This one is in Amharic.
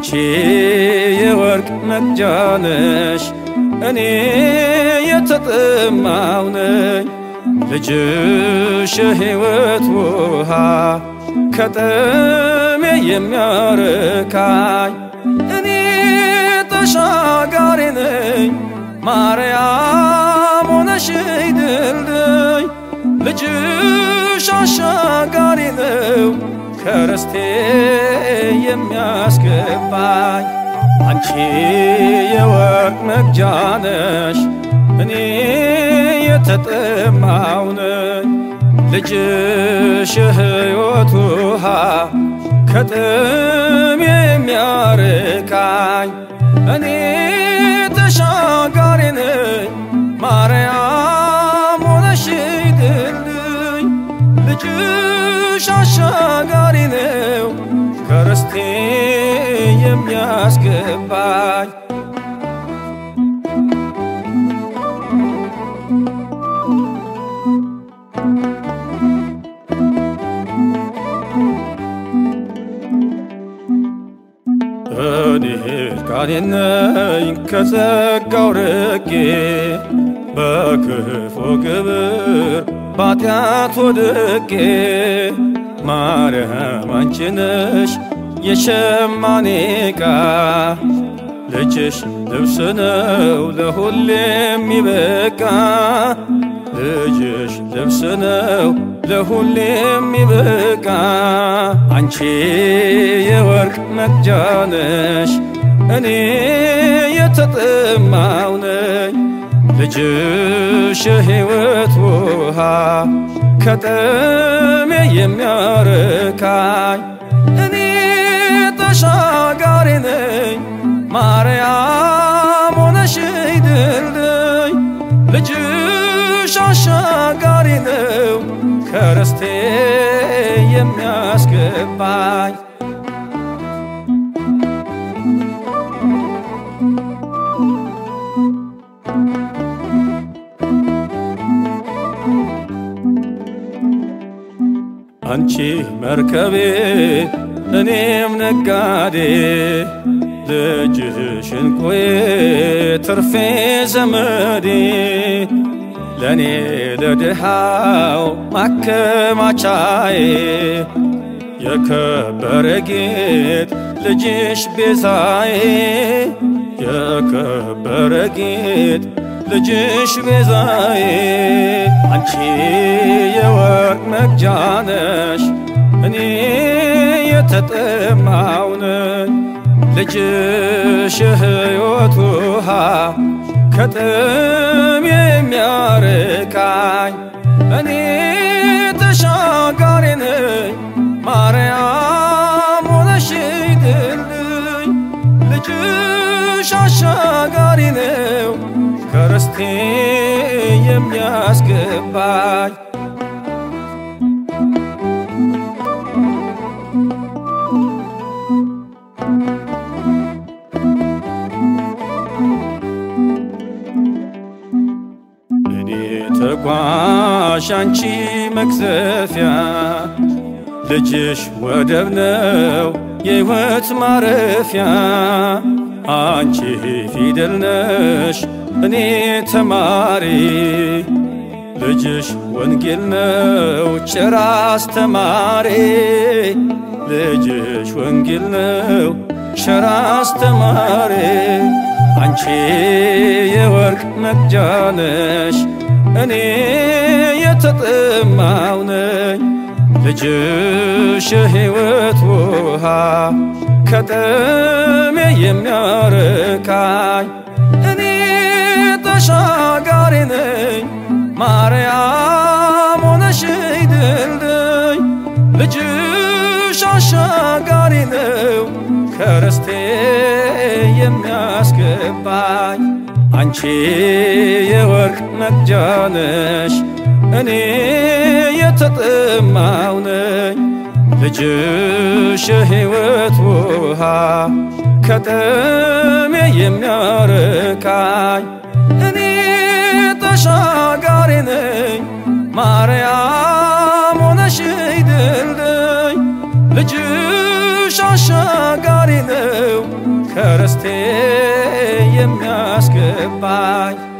አንቺ የወርቅ መቅጃ ነሽ፣ እኔ የተጠማው ነኝ። ልጅሽ የሕይወት ውሃ ከጥሜ የሚያርካኝ እኔ ተሻጋሪ ነኝ። ማርያም ሆነሽ ድልድይ ልጅሽ አሻጋሪ ነው ከርስቴ የሚያስገባኝ አንቺ የወርቅ መቅጃ ነሽ፣ እኔ የተጠማው ነኝ። ልጅሽ የሕይወት ውሃ ከጥም የሚያርካኝ እኔ ተሻጋሪ ነኝ። ማርያም ሆነሽ ድልድይ ልጅሽ አሻጋሪ ነው ከርስቴ የሚያስገባኝ እኔ እርቃኔን ነኝ ከጸጋው ርቄ በክፉ ግብር ባጢአት ወድቄ ማርያም አንቺ ነሽ የሸማኔ ዕቃ ልጅሽ ልብስ ነው ለሁሌ የሚበቃ ልጅሽ ልብስ ነው ለሁሌ የሚበቃ አንቺ የወርቅ መቅጃ ነሽ፣ እኔ የተጠማው ነኝ። ልጅሽ የሕይወት ውሃ ከጥሜ የሚያርካኝ እኔ ተሻጋሪ ነኝ። ማርያም ሆነሽ ድልድይ ልጅሽ አሻጋሪ ነው ከርስቴ የሚያስገባኝ አንቺ መርከቤ እኔም ነጋዴ ልጅሽ እንቁዬ ትርፌ ዘመዴ ለእኔ ለድሃው ማከማቻዬ የከበረ ጌጥ ልጅሽ ቤዛዬ የከበረ ጌጥ ልጅሽ ቤዛዬ አንቺ የወርቅ መቅጃ ነሽ፣ እኔ የተጠማው ነኝ። ልጅሽ የሕይወት ውሃ ከጥም የሚያርካኝ እኔ ተሻጋሪ ነኝ። ማርያም ሆነሽ ድልድይ ልጅሽ አሻጋሪ ነው ከርስቴ የሚያስገባኝ እኔ ተጓዥ አንቺ መቅዘፊያ ልጅሽ ወደብ ነው የሕይወት ማረፊያ አንቺ ፊደል ነሽ እኔ ተማሪ ልጅሽ ወንጌል ነው ጭራ አስተማሪ ልጅሽ ወንጌል ነው ሸራ አስተማሪ አንቺ የወርቅ መቅጃ ነሽ እኔ የተጠማው ነኝ ልጅሽ የሕይወት ውሃ ከጥሜ የሚያርካኝ እኔ ተሻጋሪ ነኝ። ማርያም ሆነሽ ድልድይ ልጅሽ አሻጋሪ ነው ከርስቴ የሚያስገባኝ አንቺ የወርቅ መቅጃ ነሽ፣ እኔ የተጠማው ነኝ። ልጅሽ የሕይወት ውሃ ከጥሜ የሚያርካኝ እኔ ተሻጋሪ ነኝ። ማርያም ሆነሽ ድልድይ ልጅሽ ፍቅርሽ አሻጋሪ ነው ከርስቴ የሚያስገባኝ